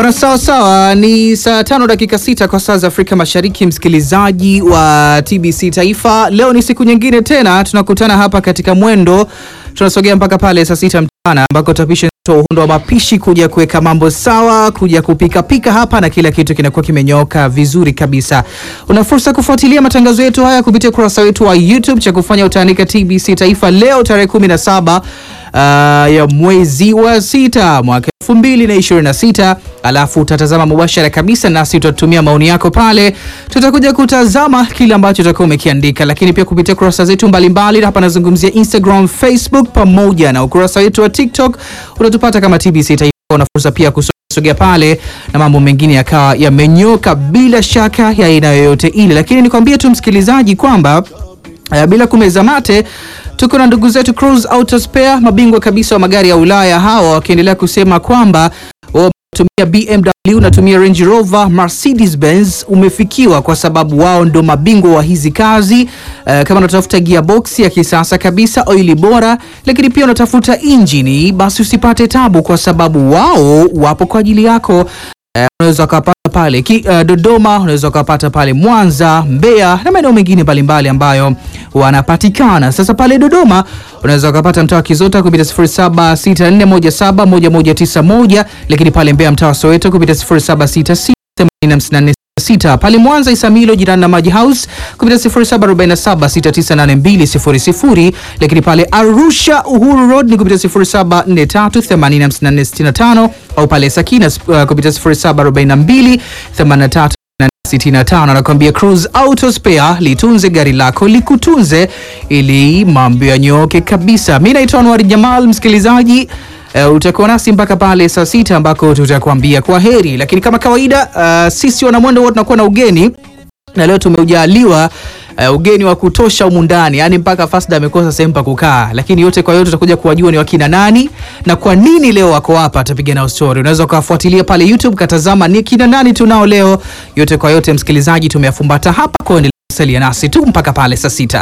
Bwana, sawa sawa, ni saa tano dakika sita kwa saa za Afrika Mashariki. Msikilizaji wa TBC Taifa, leo ni siku nyingine tena tunakutana hapa katika mwendo, tunasogea mpaka pale saa sita mchana ambako tapisha uhondo wa mapishi kuja kuweka mambo sawa, kuja kupika pika hapa na kila kitu kinakuwa kimenyooka vizuri kabisa. Una fursa kufuatilia matangazo yetu haya kupitia ukurasa wetu wa YouTube, cha kufanya utaandika TBC Taifa leo tarehe 17 uh, ya mwezi wa sita mwaka 2026 alafu utatazama mubashara kabisa, nasi tutatumia maoni yako pale, tutakuja kutazama kile ambacho utakuwa umekiandika, lakini pia kupitia kurasa zetu mbalimbali. Hapa nazungumzia Instagram, Facebook pamoja na ukurasa wetu wa TikTok, unatupata kama TBC Taifa. Una fursa pia kusogea pale na mambo mengine yakawa yamenyoka bila shaka ya aina yoyote ile, lakini nikwambie tu msikilizaji kwamba uh, bila kumeza mate tuko na ndugu zetu Cruise Auto Spare, mabingwa kabisa wa magari ya Ulaya, hawa wakiendelea kusema kwamba tumia BMW unatumia Range Rover, Mercedes Benz umefikiwa kwa sababu wao ndo mabingwa wa hizi kazi. Uh, kama unatafuta gearbox ya kisasa kabisa, oili bora, lakini pia unatafuta injini, basi usipate tabu kwa sababu wao wapo kwa ajili yako. Uh, unaweza ukapata pale ki, uh, Dodoma, unaweza ukapata pale Mwanza, Mbeya na maeneo mengine mbalimbali ambayo wanapatikana. Sasa pale Dodoma unaweza ukapata mtaa wa Kizota kupitia 0764171191 lakini pale Mbeya mtaa wa Soweto kupitia 07668454 pale Mwanza Isamilo jirani na Maji House kupitia 0747698200 lakini pale Arusha Uhuru Road ni kupitia 0743845465 au pale Sakina uh, kupitia 074283 65 anakuambia Cruise Auto Spare, litunze gari lako likutunze, ili mambo yanyooke kabisa. Mi naitwa Anwar Jamal, msikilizaji uh, utakuwa nasi mpaka pale saa sita ambako tutakuambia kwa heri, lakini kama kawaida uh, sisi wanamwendo huwa tunakuwa na ugeni na leo tumeujaliwa uh, ugeni wa kutosha humu ndani, yani mpaka Fasda amekosa sehemu pa kukaa, lakini yote kwa yote tutakuja kuwajua ni wakina nani na kwa nini leo wako hapa, atapiga nao story. Unaweza ukafuatilia pale YouTube katazama ni kina nani tunao leo. Yote kwa yote, msikilizaji, tumeyafumbata hapa, kwa endelea kusalia nasi tu mpaka pale saa sita.